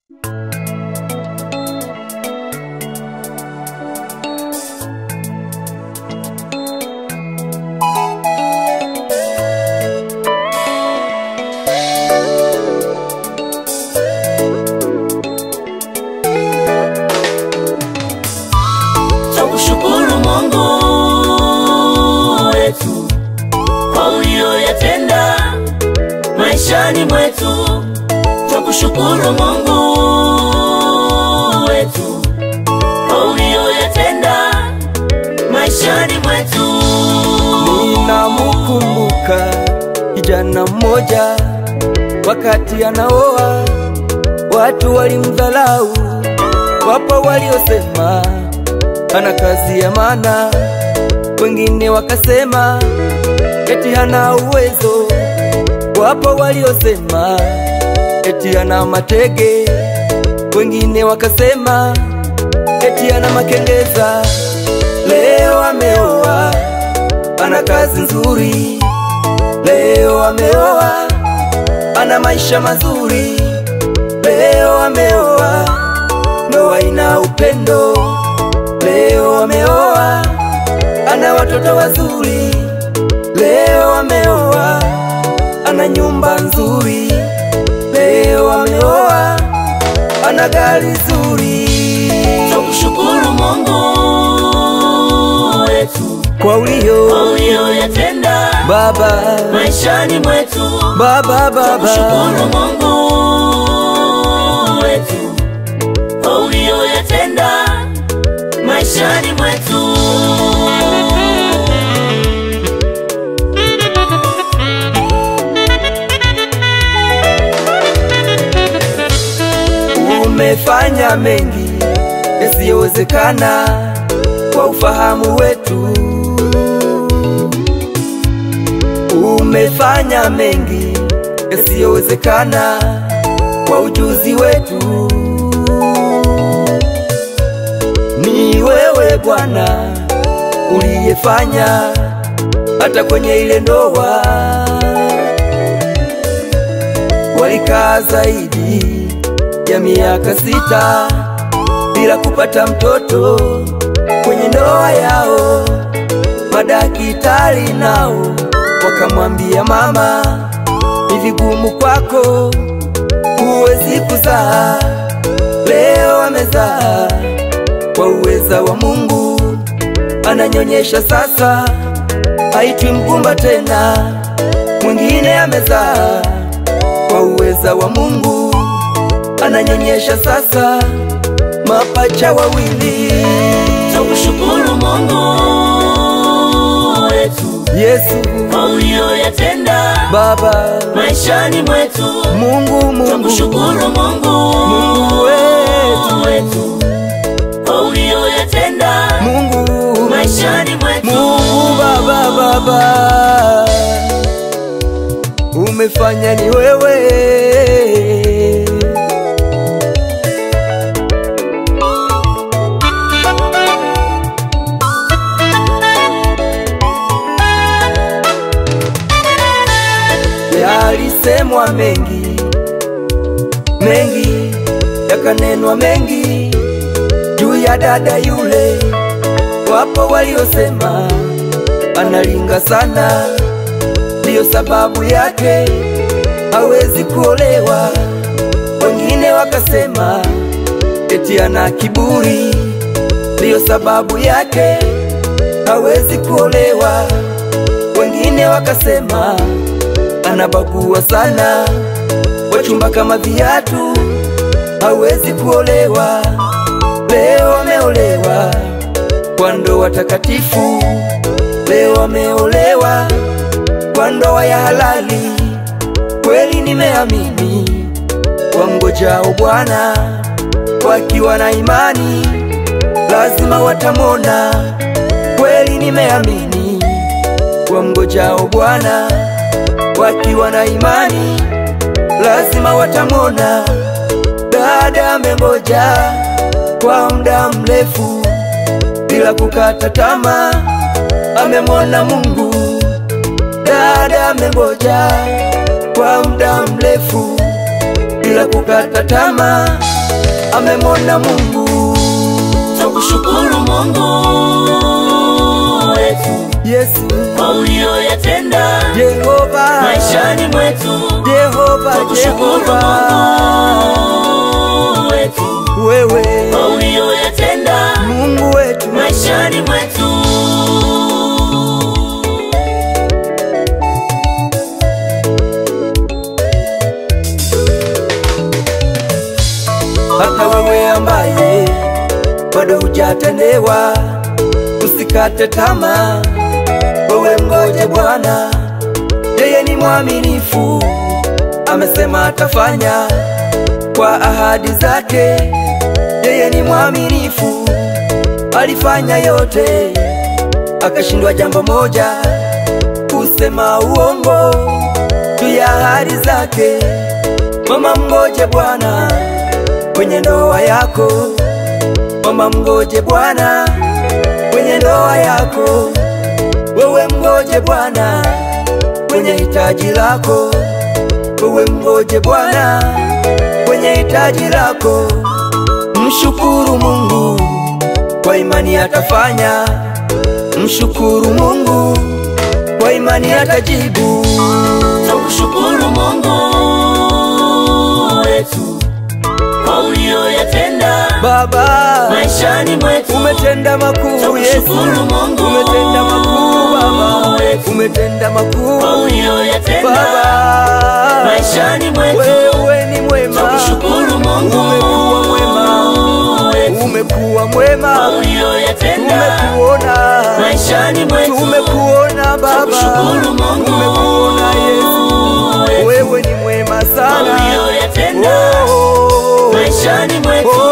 Tukushukuru Mungu wetu kwa uliyoyatenda maishani mwetu. Tukushukuru Mungu wetu kwa uliyoyatenda maishani mwetu. Ninamukumbuka kijana mmoja, wakati anaoa watu walimdhalau, wapo waliosema hana kazi ya maana, wengine wakasema eti hana uwezo, wapo waliosema eti hana matege, wengine wakasema eti hana makengeza. Leo ameoa ana kazi nzuri, leo ameoa ana maisha mazuri, leo ameoa ndoa ina upendo, leo ameoa ana watoto wazuri, leo ameoa ana nyumba nzuri, leo ameoa ana gari zuri. Tukushukuru Mungu wetu Kwa ulio kwa uliyoyatenda baba maishani mwetu. baba baba Tukushukuru Mungu wetu kwa uliyoyatenda maishani mwetu. umefanya mengi yasiyowezekana kwa ufahamu wetu, umefanya mengi yasiyowezekana kwa ujuzi wetu. Ni wewe Bwana uliyefanya hata kwenye ile ndoa walikaa zaidi ya miaka sita bila kupata mtoto kwenye ndoa yao. Madaktari nao wakamwambia mama, ni vigumu kwako, huwezi kuzaa. Leo amezaa kwa uweza wa Mungu, ananyonyesha sasa, haitwi mgumba tena. Mwingine amezaa kwa uweza wa Mungu, ananyonyesha sasa mapacha wawili. Tukushukuru Mungu wetu Yesu kwa uliyoyatenda Baba, maishani mwetu. Mungu Mungu Tukushukuru Mungu Mungu wetu, wetu kwa uliyoyatenda Mungu maishani mwetu. Mungu Baba Baba, umefanya ni wewe. Yalisemwa mengi mengi, yakanenwa mengi juu ya dada yule. Wapo waliosema analinga sana, ndiyo sababu yake hawezi kuolewa. Wengine wakasema eti ana kiburi, ndiyo sababu yake hawezi kuolewa. Wengine wakasema anabagua sana, wachumba kama viatu, hawezi kuolewa. Leo ameolewa kwa ndoa takatifu, leo ameolewa kwa ndoa ya halali. Kweli nimeamini, wamngojao Bwana wakiwa na imani, lazima watamwona. Kweli nimeamini, wamngojao Bwana wakiwa na imani, lazima watamwona. Dada amengoja kwa muda mrefu bila kukata tamaa, amemwona Mungu. Dada amengoja kwa muda mrefu bila kukata tamaa, amemwona Mungu. Twakushukuru Mungu wetu Yesu, kwa uliyoyatenda Jehova, maishani mwetu. Jehova, Twakushukuru Jehova, Mungu wetu wewe kwa uliyoyatenda Mungu wetu, maishani mwetu. hata wewe ambaye bado hujatendewa, usikate tamaa, wewe mgoje Bwana, yeye ni mwaminifu, amesema atafanya kwa ahadi zake. Yeye ni mwaminifu, alifanya yote, akashindwa jambo moja, kusema uongo juu ya ahadi zake. Mama, mgoje Bwana kwenye ndoa yako, mama, mgoje Bwana kwenye ndoa yako, wewe mgoje Bwana kwenye hitaji lako, wewe mgoje Bwana kwenye hitaji lako. Mshukuru Mungu kwa imani atafanya, mshukuru Mungu kwa imani atajibu. Twakushukuru Mungu wetu kwa uliyoyatenda Baba, maishani mwetu. umetenda makuu Yesu, Twakushukuru Mungu umetenda makuu Baba, wetu umetenda makuu kwa uliyoyatenda Baba, maishani mwetu. wewe ni mwema, Twakushukuru Mungu umekuwa mwema, wetu umekuwa kwa mwema, uliyoyatenda tumekuona, maishani mwetu. tumekuona Baba, Twakushukuru Mungu tumekuona Yesu, wetu wewe ni mwema kwa sana, uliyoyatenda oh, maishani mwetu. oh,